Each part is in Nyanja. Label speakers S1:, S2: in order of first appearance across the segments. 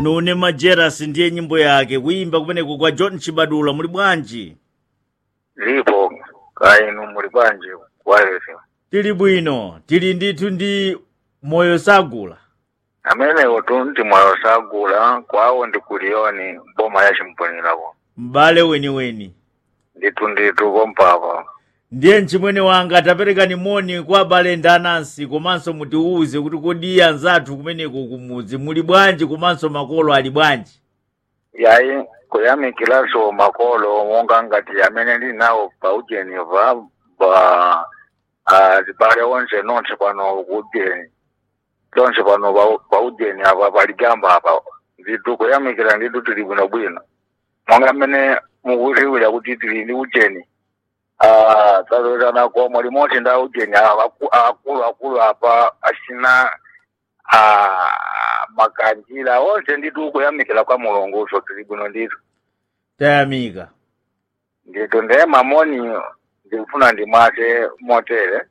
S1: nune majeras ndiye nyimbo yake kuimba kumeneko kwa john chibadula muli bwanji
S2: lipo kainu muli bwanji wireless
S1: tili bwino tili ndithu ndi moyo sagula
S2: amenewo tu ndi moyo sagula kwawo ndi kuliyoni boma ya chimponelako
S1: m'bale weniweni
S2: ndithu ndithu kompapa
S1: ndiye mchimwene wanga ataperekani moni kwa abale ndi anansi komanso mutiwuze kuti kodi anzathu kumeneko kumudzi muli bwanji komanso makolo ali bwanji
S2: yayi kuyamikiranso makolo monga ngati amene ndili nawo pa ujeni pa pa ah, zibale onse nonse pano kujeni lonse pano pa- pa ujeni apa paligamba apa ndithu kuyamikira ndithu tili bwinobwino monga amene mukutiwira kuti tili ndi ujeni Ah, tazotana komwe limodzi nda ujeni apa aku- akulu akulu apa asina ah, makanjira onse ndithu kuyamikira kwa mulunguso tili bwino ndithu
S1: tayamika
S2: ndithu ndiye mamoni ndikufuna ndimwase motere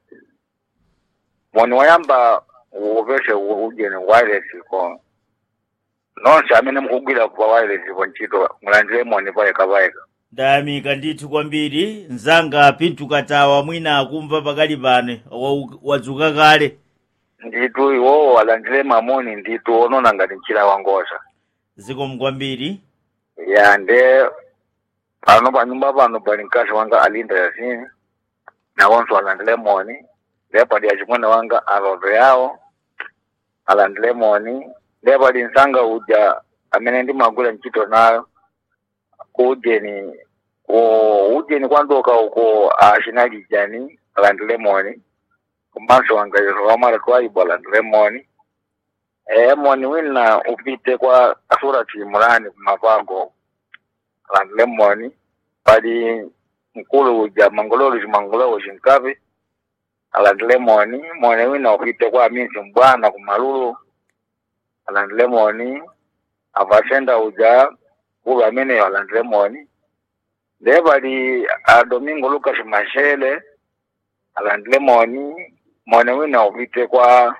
S2: moni wayamba upese ujeni wireless ko nonse amene mukugwira pa wireless po ntchito mulandire moni payeka payeka
S1: ndayamika ndithu kwambiri mzanga pintu katawa mwina akumva pakali pano wa- wadzuka kale
S2: ndithu iwowo alandire mamoni ndithu onona ngati mchira wangosa
S1: zikomo kwambiri
S2: ya nde pano pa nyumba pano pali mkazi wanga alinda yasini nawonso alandire moni nde pali achimwene wanga aloto yawo alandire moni nde pali msanga uja amene ndimagwira ntchito nayo ku ujeni ku ujeni kwandoka uko acinalijani alandire moni komanso wangairo wamara twaibo alandire moni eh moni wina upite kwa surati imurani kumapango alandire moni pali mkulu uja mangololo chimangololo chinkapi alandire moni moni wina upite kwa minsi mbwana kumalulu alandire moni avasenda uja kulu ameneyo alandire moni nde pali a domingo lucas mashele alandire moni moni wina upite kwa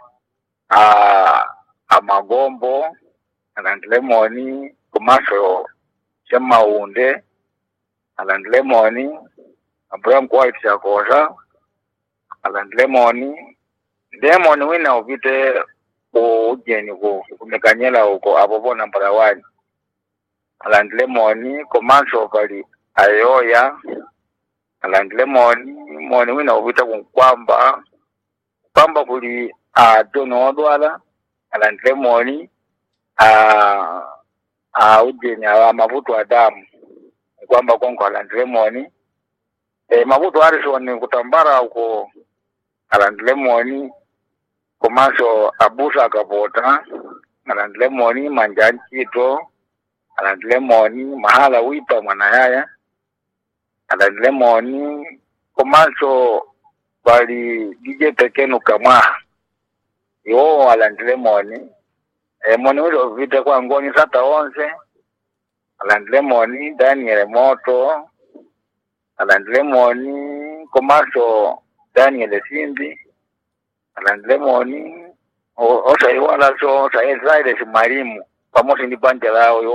S2: a amagombo alandire moni komanso chemaunde alandire moni abraham white chakosa alandire moni ndiye moni wina upite ku ujeni ku kumekanyela uko apo pona mpalawani alandire moni komanso pali ayoya alandire moni moni wina upita kunkwamba kwamba kuli a tono odwala alandire moni a a ujeni a mavuto a damu kwamba konko alandire moni e mavuto arisoni kutambara uko alandire moni komanso abusa akapota alandire moni manja ntchito alandire moni mahala wipa mwana yaya alandire moni komanso pali dj pekenu kamwaha iwowo alandire moni e, moni wile uvite kwa ngoni sata onse alandire moni daniel moto alandire moni komanso daniel simbi alandire moni osaiwala so saezaile simalimu pamosi ndi banja lawo